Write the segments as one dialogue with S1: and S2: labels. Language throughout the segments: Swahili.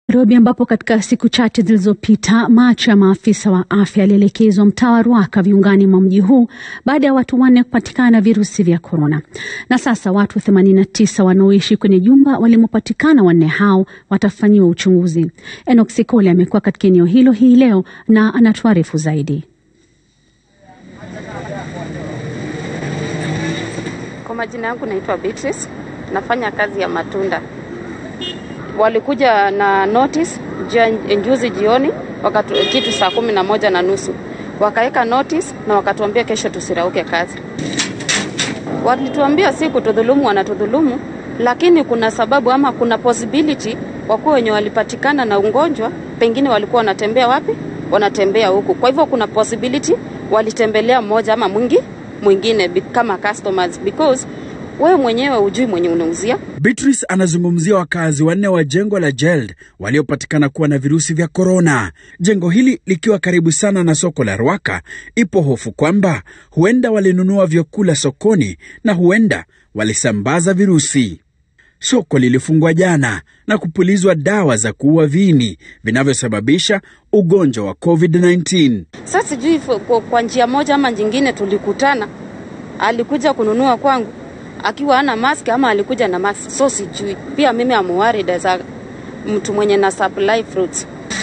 S1: Nairobi ambapo katika siku chache zilizopita macho ya maafisa wa afya yalielekezwa mtaa wa Ruaka viungani mwa mji huu baada ya watu wanne kupatikana virusi vya korona. Na sasa watu 89 wanaoishi kwenye jumba walimopatikana wanne hao watafanyiwa uchunguzi. Enoch Sikole amekuwa katika eneo hilo hii leo na anatuarifu zaidi.
S2: Kwa majina yangu naitwa Beatrice, nafanya kazi ya matunda walikuja na notice juzi jioni wakatu, kitu saa kumi na moja na nusu wakaweka notice na wakatuambia kesho tusirauke kazi. Walituambia si kutudhulumu, wanatudhulumu, lakini kuna sababu ama kuna possibility wakuwa wenye walipatikana na ugonjwa pengine walikuwa wanatembea wapi? Wanatembea huku. Kwa hivyo kuna possibility walitembelea mmoja ama mwingi mwingine kama customers because wewe mwenyewe hujui mwenye unauzia.
S3: Beatrice anazungumzia wakazi wanne wa jengo la Jeld waliopatikana kuwa na virusi vya korona. Jengo hili likiwa karibu sana na soko la Rwaka, ipo hofu kwamba huenda walinunua vyakula sokoni na huenda walisambaza virusi. Soko lilifungwa jana na kupulizwa dawa za kuua viini vinavyosababisha ugonjwa wa COVID-19.
S2: Sasa sijui kwa njia moja ama nyingine tulikutana, alikuja kununua kwangu akiwa ana mask ama alikuja na mask, so sijui. Pia mimi amuwarida za mtu mwenye na supply fruits.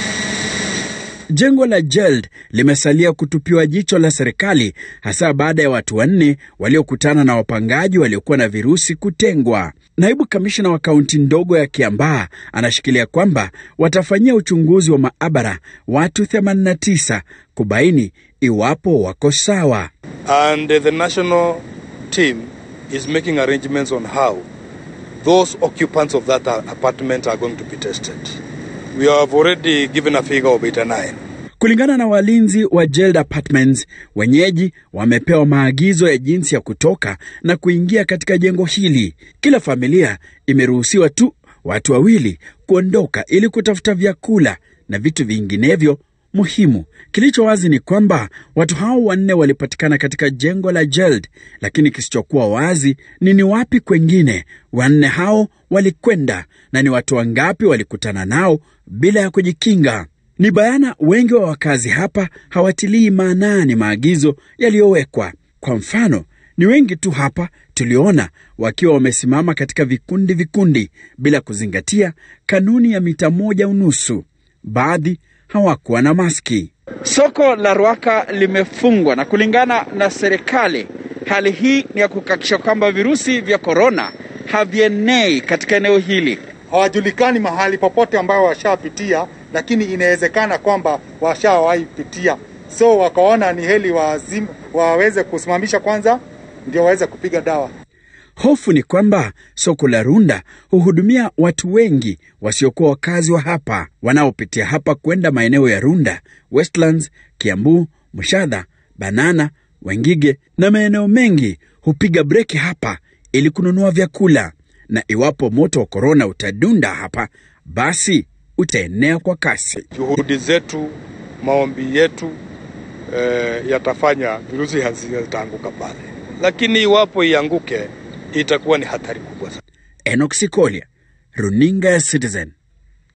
S3: Jengo la Jeld limesalia kutupiwa jicho la serikali, hasa baada ya watu wanne waliokutana na wapangaji waliokuwa na virusi kutengwa. Naibu kamishna wa kaunti ndogo ya Kiambaa anashikilia kwamba watafanyia uchunguzi wa maabara watu 89 kubaini iwapo wako sawa.
S4: And the national team is making arrangements on how those occupants of that apartment are going to be tested. We have already given a figure of 89.
S3: Kulingana na walinzi wa Jeld Apartments, wenyeji wamepewa maagizo ya jinsi ya kutoka na kuingia katika jengo hili. Kila familia imeruhusiwa tu watu wawili kuondoka ili kutafuta vyakula na vitu vinginevyo muhimu. Kilicho wazi ni kwamba watu hao wanne walipatikana katika jengo la Jeld, lakini kisichokuwa wazi ni ni wapi kwengine wanne hao walikwenda na ni watu wangapi walikutana nao bila ya kujikinga. Ni bayana wengi wa wakazi hapa hawatilii maanani maagizo yaliyowekwa. Kwa mfano, ni wengi tu hapa tuliona wakiwa wamesimama katika vikundi vikundi bila kuzingatia kanuni ya mita moja unusu. Baadhi hawakuwa na maski. Soko la Rwaka limefungwa na kulingana na serikali, hali hii ni ya kuhakikisha kwamba virusi vya korona havienei katika eneo hili.
S5: Hawajulikani mahali popote ambayo washapitia, lakini inawezekana kwamba washawahi pitia, so wakaona ni heli wazim, waweze kusimamisha kwanza, ndio waweze kupiga dawa.
S3: Hofu ni kwamba soko la Runda huhudumia watu wengi wasiokuwa wakazi wa hapa wanaopitia hapa kwenda maeneo ya Runda, Westlands, Kiambu, Mushadha, Banana, Wengige na maeneo mengi hupiga breki hapa ili kununua vyakula, na iwapo moto wa korona utadunda hapa, basi utaenea kwa kasi.
S4: Juhudi zetu, maombi yetu eh, yatafanya virusi hazitaanguka pale, lakini iwapo ianguke itakuwa ni hatari kubwa sana.
S3: Enoch Sikolia, runinga ya Citizen.